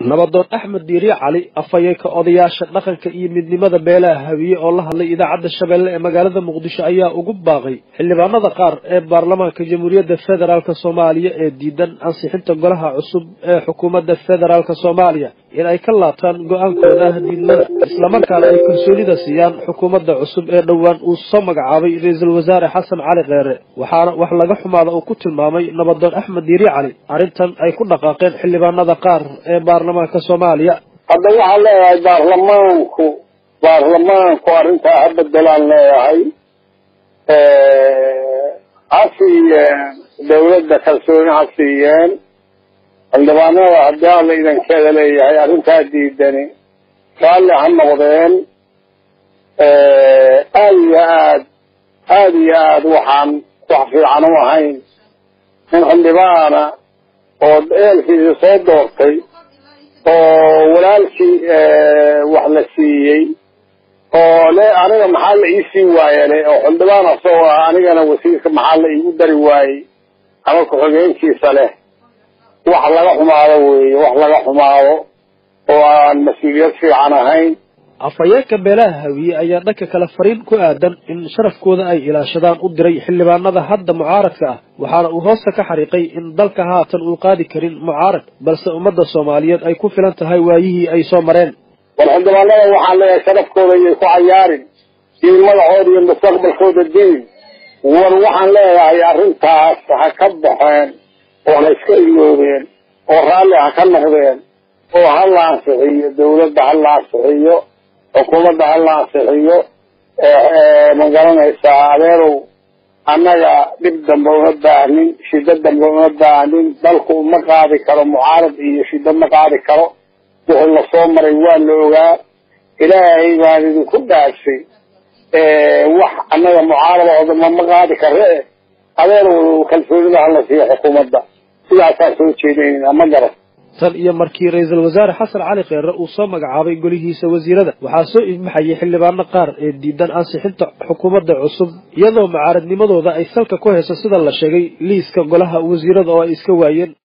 nabadoon axmed diiriye cali afhayeenka odayaasha dhaqanka iyo midnimada beelaha hawiye oo la hadlay idaacadda shabeelle ee magaalada muqdisho ayaa ugu baaqay xildhibaanada qaar ee baarlamaanka jamhuuriyadda federaalk soomaaliya ee diidan ansixinta golaha cusub ee xukuumadda federaalk soomaaliya in ay ka laabtaan go-aankooda diidmada islamarkaana ay kalsoonida siiyaan xukuumadda cusub ee dhowaan uu soo magacaabay ra-iisul wasaare xasan cali kheere waxaana wax laga xumaada uu ku tilmaamay nabadoon axmed diiriye cali arrintan ay ku dhaqaaqeen xildhibaanada qaar ee baarlamaanka soomaaliya hadda waxaan leeyahay baarlamaanku baarlamaanku arrintaa ha bedelaan leeyahay ha siiyeen dawladda kalsooni ha siiyeen xildhibaanada haddii alla idankeeda leeyahay arrintaa diidani raalli ha noqdeen aada iyo aad aada iyo aad waxaan wax fiican u ahayn in xildhibaana oo eelkiisa soo doortay oo walaalkii wax la siiyey oo le aniga maxaa la iisii waayele oo xildhibaan asagoo ah anigana wasiirka maxaa la iigu dari waayey ama ku-xigeenkiisa leh wax laga xumaado weeye wax laga xumaado oo aan mas-uuliyad fiican ahayn afhayeenka beelaha hawiye ayaa dhanka kale fariin ku aadan in sharafkooda ay ilaashadaan u diray xildhibaanada hadda mucaaradka ah waxaana uu hoosta ka xariiqay in dalka haatan uu qaadi karin mucaarad balse ummadda soomaaliyeed ay ku filan tahay waayihii ay soo mareen war xildhibaanada waxaan leeyahay sharafkooda iyay ku cayaarin iyo magacooda iyo mustaqbalkooda diin war waxaan leeyahay arrintaas ha ka baxeen oo ha iska iloobeen oo raalli ha ka noqdeen oo ha la ansixiyo dawladda ha la ansixiyo xukuumadda ha la ansixiyo ma garanaysaa adeerow annaga dhib dambe uma baahnin shiddo dambe uma baahnin dalku uma qaadi karo mucaarad iyo shiddo ma qaadi karo wixii lasoo maray waa la ogaa ilaahay baan idinku dhaagsay wax annaga mucaarada oo damba ma qaadi kare e adeerow kalsoonida hala siiyo xukuumadda sidaasaan soo jeedinayna ma garan tan iyo markii ra-iisul wasaare xasan cali kheere uu soo magacaabay golihiisa wasiirada waxaa soo ifmaxayay xildhibaano qaar ee diidan ansixinta xukuumadda cusub iyadoo mucaaradnimadooda ay salka ku hayso sida la sheegay liiska golaha wasiirada oo ay iska waayeen